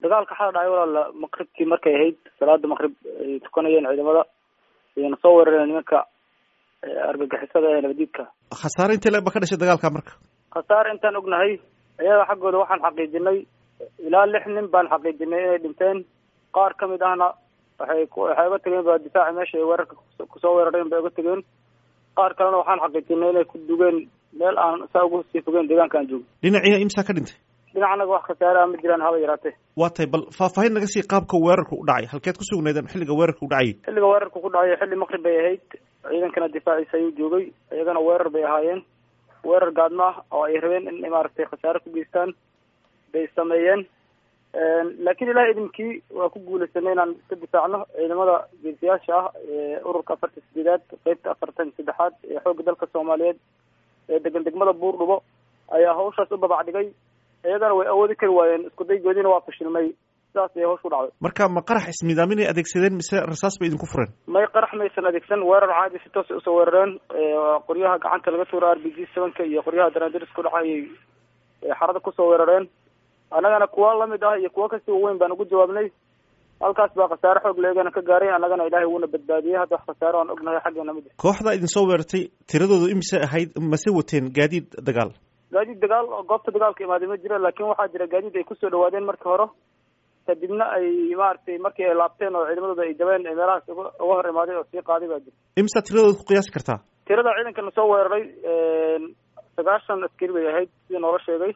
dagaalka xala dhacay walaala maqribkii markay ahayd salaada maqrib ay tukanayeen ciidamada ayna soo weerareen nimanka argagixisada ee nabadiidka khasaare intee leeg ba ka dhashay dagaalka marka khasaare intaan ognahay iyaga xaggooda waxaan xaqiijinay ilaa lix nin baan xaqiijinay inay dhinteen qaar kamid ahna waxay waxay uga tegeen ba difaaci meesha ay weerarka kusoo weerareen bay uga tegeen qaar kalena waxaan xaqiijinay inay ku dugeen meel aan saa ugu sii fogeen deegaanka aan joogo dhinaciina imsaa ka dhintay dhinacnaga wax khasaare ah ma jiraan haba yaraatee waa tahay bal faahfaahin naga sii qaabka weerarka u dhacay halkeed ku sugnaydeen xilliga weerarka u dhacayay xilliga weerarka ku dhacay xilli maqrib bay ahayd ciidankana difaaciisa ayuu joogay iyagana weerar bay ahaayeen weerar gaadma ah oo ay rabeen in maaragtay khasaare ku geystaan bay sameeyeen laakiin ilaah idinkii waa ku guulaysanay inaan iska difaacno ciidamada geesiyaasha ah ee ururka afartan sideedaad qeybta afartan saddexaad ee xoogga dalka soomaaliyeed ee degan degmada buurdhubo ayaa hawshaas u babac dhigay iyagana way awoodi kari waayeen isku daygoodiina waa fashilmay sidaas ayay hawsha u dhacday marka ma qarax ismiidaamin ay adeegsadeen mise rasaas bay idinku fureen may qarax maysan adeegsan weerar caadi si toos usoo weerareen qoryaha gacanta laga tuura r b g sevenka iyo qoryaha daraandiris ku dhaca ayay xarada kusoo weerareen annagana kuwa lamid ah iyo kuwa kasii waweyn baan ugu jawaabnay halkaas baa khasaare xoog leegana ka gaaray annagana ilaahay wuuna badbaadiyey hadda wax khasaare aan ognahay xaggeena mid kooxda idinsoo weerartay tiradoodu imise ahayd mase wateen gaadiid dagaal gaadiid dagaal oo goobta dagaalka imaaday ma jiro laakin waxaa jira gaadiid ay kusoo dhawaadeen markii hore kadibna ay maaragtay markii ay laabteen oo ciidamadooda ay jabeen ee meelahaas uga uga hor imaaday oo sii qaaday baa jira imisa tiradooda ku qiyaasi kartaa tirada ciidankana soo weeraray sagaashan askari bay ahayd sidii noola sheegay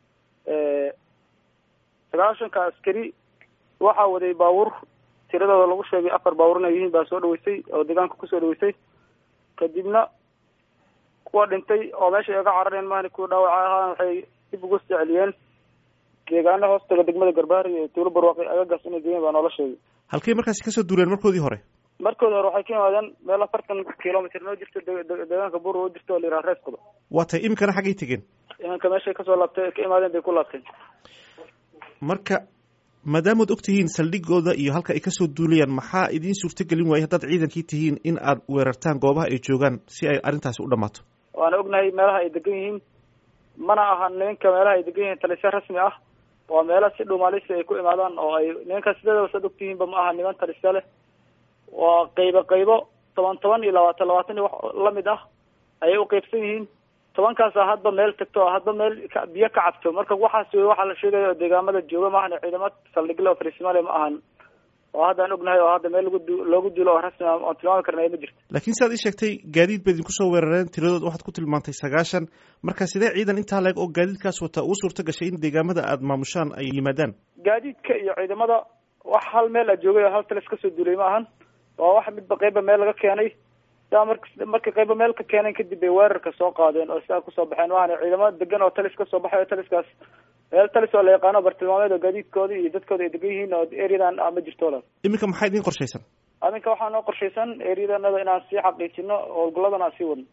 sagaashanka askari waxaa waday baabuur tiradooda lagu sheegay afar baabuur inay yihiin baa soo dhaweysay oo deegaanka kusoo dhaweysay kadibna kuwa dhintay oo meesha ay ga carareen maani kuwa dhaawaca ahaan waxay dib ugu soo celiyeen deegaana hoostaga degmada garbaari iyo tuulo barwaaqi agagaas inay geeyeen baa noola sheegay halkay markaasi kasoo duuleen markoodii hore markoodi hore waxay ka yimaadeen meel afartan kilomitr noo jirto deegaanka buur oo jirto oo la yidhaha reeskuda waa tahay iminkana xaggay tegeen imanka meeshay kasoo laabtay ka imaadeen bay ku laabteen marka maadaamaad og tihiin saldhigooda iyo halka ay kasoo duulayaan maxaa idiin suurtagelin waayay haddaad ciidankii tihiin in aad weerartaan goobaha ay joogaan si ay arrintaasi u dhammaato waana ognahay meelaha ay degan yihiin mana aha nimanka meelaha ay degan yihiin talisya rasmi ah waa meela si dhuumaalisi ay ku imaadaan oo ay nimanka sideedaba saad og tihiinba ma aha niman talisya leh waa qaybo qaybo toban toban iyo labaatan labaatan iyo wax lamid ah ayay u qeybsan yihiin tobankaasa hadba meel tagto hadba meel biyo ka cabto marka waxaas wey waxaa la sheegaya oo deegaamada jooga maahan ciidamo saldhigle oo farisimale ma ahan oo haddaan ognahay oo hadda meel lagu du loogu duulo oo rasmi ah oon tilmaami karnay ma jirto laakiin si aad ii sheegtay gaadiid baad idinku soo weerareen tiradood waxaad ku tilmaantay sagaashan marka sidee ciidan intaa leeg oo gaadiidkaas wata ugu suurta gashay in deegaamada aad maamushaan ay yimaadaan gaadiidka iyo ciidamada wax hal meel a joogay oo hal talis kasoo duulay ma ahan waa wax midba qeyba meel laga keenay sidaa mar markay qayba meel ka keeneen kadib bay weerarka soo qaadeen oo sidaa kusoo baxeen waana ciidamada degan oo talis kasoo baxay oo taliskaas meel talis oo la yaqaano bartilmaameed oo gaadiidkooda iyo dadkooda ay degan yihiin oo areadan ma jirto walaal iminka maxaa idiin qorshaysan aminka waxaa noo qorshaysan areadanada inaan sii xaqiijino howlgalladan aan sii wadno